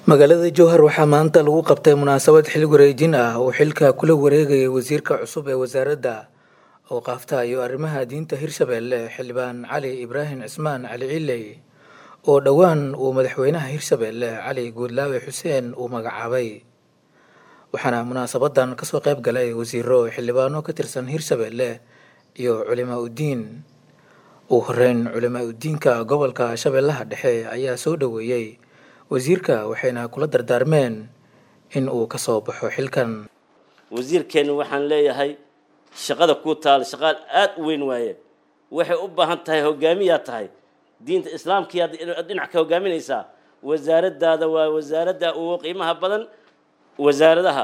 magaalada jowhar waxaa maanta lagu qabtay munaasabad xil wareejin ah oo xilka kula wareegayay wasiirka cusub ee wasaaradda awqaafta iyo arrimaha diinta hirshabeelle xildhibaan cali ibraahim cismaan cali ciley oo dhowaan uu madaxweynaha hirshabeelle cali guudlaawe xuseen uu magacaabay waxaana munaasabadan kasoo qayb galay wasiiro xildhibaano ka tirsan hirshabeelle iyo culimaa uddiin ugu horeyn culimaa uddiinka gobolka shabeellaha dhexe ayaa soo dhoweeyey wasiirka waxayna kula dardaarmeen in uu ka soo baxo xilkan wasiirkeenna waxaan leeyahay shaqada kuu taala shaqaal aada u weyn waaye waxay u baahan tahay hogaamiyaa tahay diinta islaamkiiad dhinac ka hogaaminaysaa wasaaraddaada waa wasaaradda ugu qiimaha badan wasaaradaha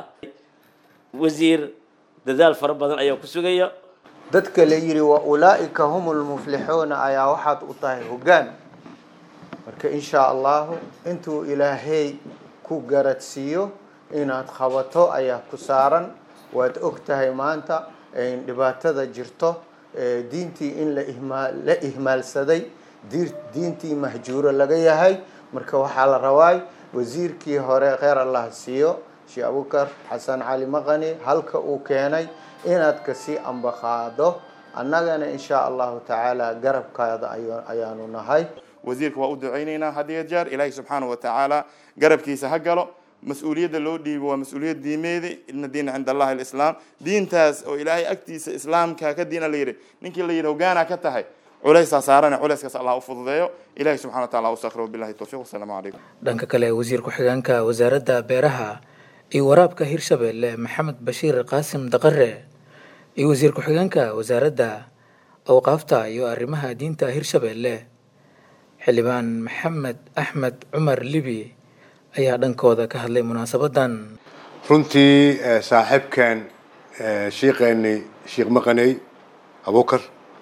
wasiir dadaal fara badan ayaa ku sugaya dadka la yidhi wa ulaa'ika hum lmuflixuuna ayaa waxaad u tahay hoggaan marka inshaa allahu intuu ilaahay ku garadsiiyo inaad qabato ayaa ku saaran waad og tahay maanta dhibaatada jirto diintii in la ihmaalsaday diintii mahjuuro laga yahay marka waxaa la rabaay wasiirkii hore kheyr allah siiyo sheekh abukar xasan cali maqani halka uu keenay inaad kasii ambaqaado annagana inshaa allahu tacaala garabkaada ayaanu nahay wasiirka waa u ducaynaynaa had iyo jeer ilaahay subxaana wa tacaala garabkiisa ha galo mas-uuliyadda loo dhiibo waa mas-uuliyad diimeedi ina diina cinda allahi alislaam diintaas oo ilaahay agtiisa islaamka ka diina la yidhi ninkii la yidhi hogaana ka tahay culaysaa saarane culayskaas allah u fududeeyo ilahay subxana wa tacala usakro billahi towfiq wasalaamu calaykum dhanka kale wasiir ku-xigeenka wasaaradda beeraha iyo waraabka hirshabeelle maxamed bashiir qaasim daqare iyo wasiir ku-xigeenka wasaaradda awqaafta iyo arrimaha diinta hirshabeelle xildhibaan maxamed axmed cumar libi ayaa dhankooda ka hadlay munaasabadan runtii saaxiibkan shiiqeeni sheekh maqaney abukar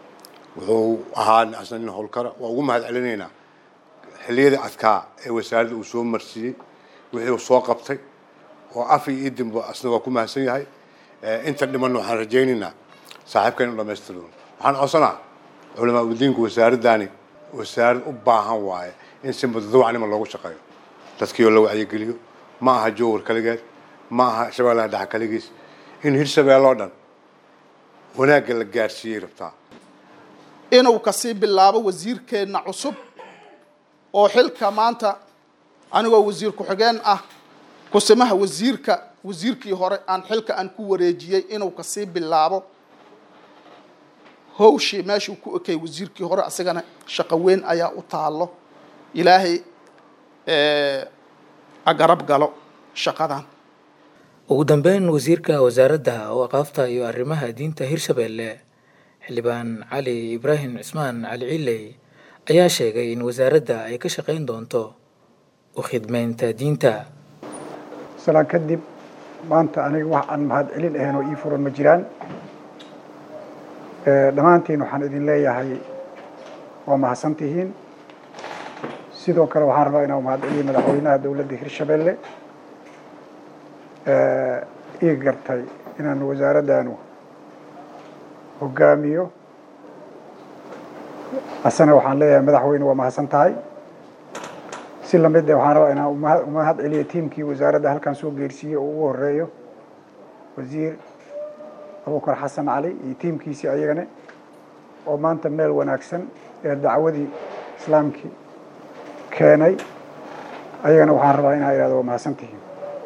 wuxuu ahaa asna nin howlkara waa ugu mahad celinaynaa xilliyadii adkaa ee wasaaradda uu soo marsiiyey wixii uu soo qabtay oo af iyo idinba asna waa ku mahadsan yahay inta dhimanna waxaan rajaynaynaa saaxiibkan inu dhamaystirno waxaan codsanaa culamaa udiinku wasaaraddaani wasaarad u baahan waaye in si mudadawacnima loogu shaqeeyo dadkii oo la wacyigeliyo ma aha jowar kaligeed ma aha shabeellaha dhexe kaligiis in hirshabeelle oo dhan wanaagga la gaarsiiyey rabtaa inuu kasii bilaabo wasiirkeenna cusub oo xilka maanta anigoo wasiir ku-xigeen ah kusimaha wasiirka wasiirkii hore aan xilka aan ku wareejiyey inuu kasii bilaabo hawshii meeshuu ku ekay wasiirkii hore asagana shaqo weyn ayaa u taalo ilaahay agarab galo shaqadan ugu dambeyn wasiirka wasaaradda awqaafta iyo arrimaha diinta hirshabeelle xildhibaan cali ibraahim cismaan cali ciley ayaa sheegay in wasaaradda ay ka shaqayn doonto u khidmeynta diinta salaan kadib maanta aniga wax aan mahad celin ahayn oo ii furan ma jiraan dhammaantiin waxaan idin leeyahay waa mahadsan tihiin sidoo kale waxaan rabaa inaan mahad celiyo madaxweynaha dowladda hirshabeelle ii gartay inaan wasaaraddaanu hogaamiyo asana waxaan leeyahay madaxweyne waa mahadsan tahay si lamid e waxaan rabaa inaan umahad celiyo tiimkii wasaaradda halkan soo geersiiyey oo ugu horeeyo wasiir abukar xasan cali iyo tiimkiisii ayagane oo maanta meel wanaagsan ee dacwadii islaamkii keenay ayagana waxaan rabaa inaa ihahdo waa mahadsan tihiin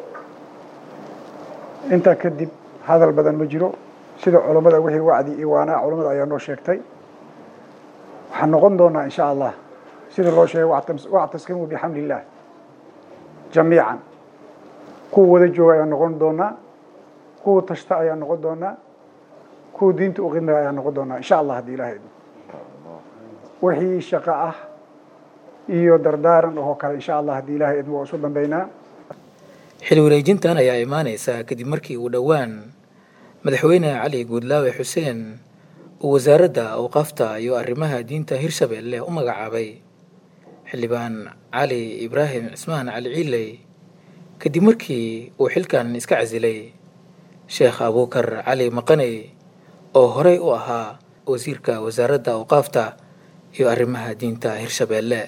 intaa kadib hadal badan ma jiro sida culammada wixii wacdi iyo waanaa culammada ayaa noo sheegtay waxaan noqon doonaa insha allah sida loo sheegay wactaskimuu bixamdi illaah jamiican kuwa wada jooga ayaan noqon doonaa kuwa tashta ayaan noqon doonaa kuwa diinta u qidmaya ayaan noqon doonaa insha allah haddii ilahay idmo wixii shaqo ah iyo dardaaran oo kale insha allah haddii ilahay idmo waa isu dambeynaa xil wareejintan ayaa imaaneysa kadib markii uu dhowaan madaxweyne cali guudlaawe xuseen uu wasaaradda awqaafta iyo arrimaha diinta hirshabeelle u magacaabay xildhibaan cali ibraahim cismaan cali ciley kadib markii uu xilkan iska casilay sheekh abuukar cali maqaney oo horey u ahaa wasiirka wasaaradda awqaafta iyo arrimaha diinta hirshabeelle